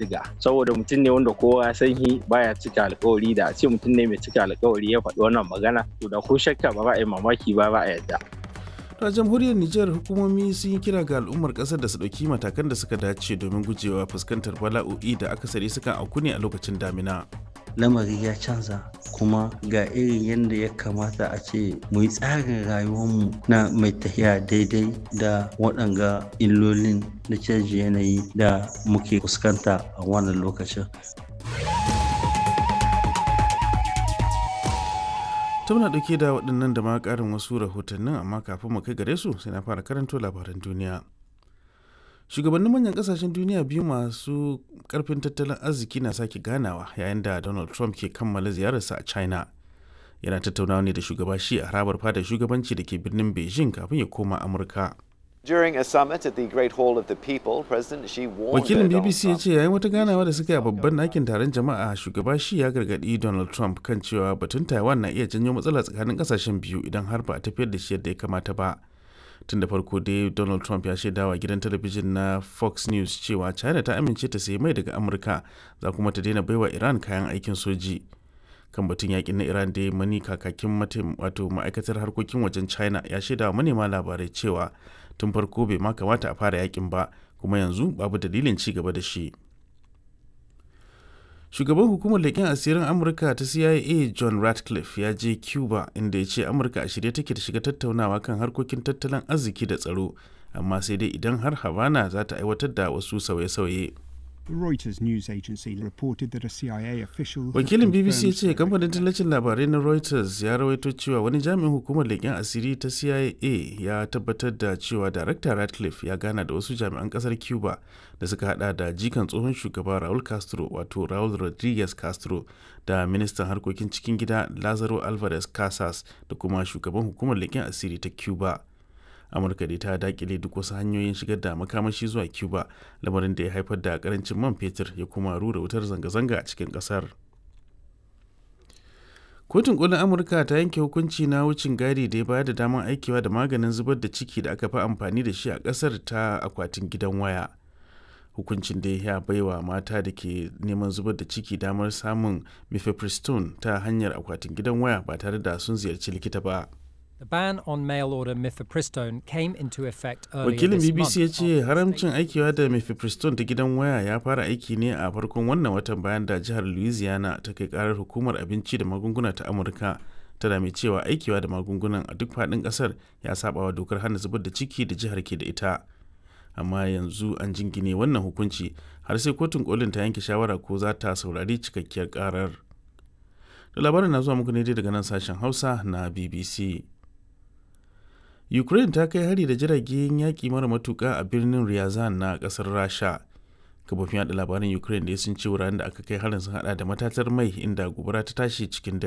bindiga saboda mutum ne wanda kowa ya san shi baya cika alkawari da a ce mutum ne mai cika alkawari ya faɗi wannan magana to da ko shakka ba za a yi mamaki ba ba a yadda a jamhuriyar Nijar hukumomi sun yi kira ga al'ummar kasar da su ɗauki matakan da suka dace domin gujewa fuskantar bala'o'i da akasari sukan auku ne a lokacin damina. lamari ya canza kuma ga irin yadda ya kamata a ce mu yi tsarin rayuwarmu na mai tafiya daidai da waɗanga illolin na canji yanayi da muke fuskanta a wannan lokacin ta muna ɗauke da waɗannan da ma ƙarin wasu rahotannin amma kafin mu kai gare su sai na fara karanto labaran duniya shugabannin manyan ƙasashen duniya biyu masu ƙarfin tattalin arziki na sake ganawa yayin da donald trump ke kammala ziyararsa a china yana tattaunawa ne da shugaba shi a harabar fadar shugabanci da ke birnin beijing kafin ya koma amurka During a summit at the Great Hall of the People, President Xi warned wakilin Donald bbc ya Trump ce yayin wata ganawa da suka yi a babban ɗakin taron jama'a shugaba shi ya gargaɗi donald trump kan cewa batun taiwan na iya janyo matsala tsakanin ƙasashen biyu idan har ba a tafiyar da shi yadda ya kamata ba tun da farko dai donald trump ya shaidawa gidan talabijin na fox news cewa china ta amince ta sayi mai daga amurka za kuma ta daina baiwa iran kayan aikin soji kan batun yakin na iran da mani kakakin matim wato ma'aikatar harkokin wajen china ya shaidawa manema labarai cewa tun farko bai ma kamata a fara yakin ba kuma yanzu babu dalilin ci gaba da shi shugaban hukumar leƙen asirin amurka ta cia john ratcliffe ya je cuba inda ya ce amurka a shirye take da shiga tattaunawa kan harkokin tattalin arziki da tsaro amma sai dai idan har havana za ta aiwatar da wasu sauye-sauye The Reuters news agency reported that a CIA official. had wakilin bbc ya confirmed ce kamfanin tallacin labarai na reuters ya rawaito cewa wani jami'in hukumar leƙen asiri ta cia ya tabbatar da cewa darakta ratcliffe ya gana da wasu jami'an ƙasar cuba da suka hada da jikan tsohon shugaba raul castro wato raul rodriguez castro da ministan harkokin cikin gida lazaro alvarez casas da kuma shugaban hukumar leƙen asiri ta cuba amurka dai ta dakile duk wasu hanyoyin shigar da makamashi zuwa cuba lamarin da ya haifar da karancin man fetur ya kuma rura wutar zanga-zanga a cikin kasar kotun kolin amurka ta yanke hukunci na wucin gadi da ya bayar da damar aikewa da maganin zubar da ciki da aka fi amfani da shi a kasar ta akwatin gidan waya hukuncin da ya baiwa mata da ke neman zubar da ciki damar samun mifepristone ta hanyar akwatin gidan waya ba tare da sun ziyarci likita ba The ban on mail order mifepristone came into effect earlier wakilin this bbc month. ya ce after haramcin state- aikiwa da mifepristone ta gidan waya ya fara aiki ne a farkon wannan watan bayan da jihar louisiana ta kai karar hukumar abinci da magunguna ta amurka tana mai cewa aikiwa da magungunan a duk faɗin ƙasar ya saba wa dokar hana zubar da ciki da jihar ke da ita amma yanzu an jingine wannan hukunci har sai kotun kolin ta yanke shawara ko za ta saurari cikakkiyar karar da labarin na zuwa muku ne dai daga nan sashen hausa na bbc Ukraine ta kai hari da jiragen yaƙi mara matuƙa a birnin Ryazan na ƙasar Rasha. Kafofin yaɗa labaran Ukraine da sun ce wuraren da aka kai harin sun hada da matatar mai inda gobara ta tashi cikin dare.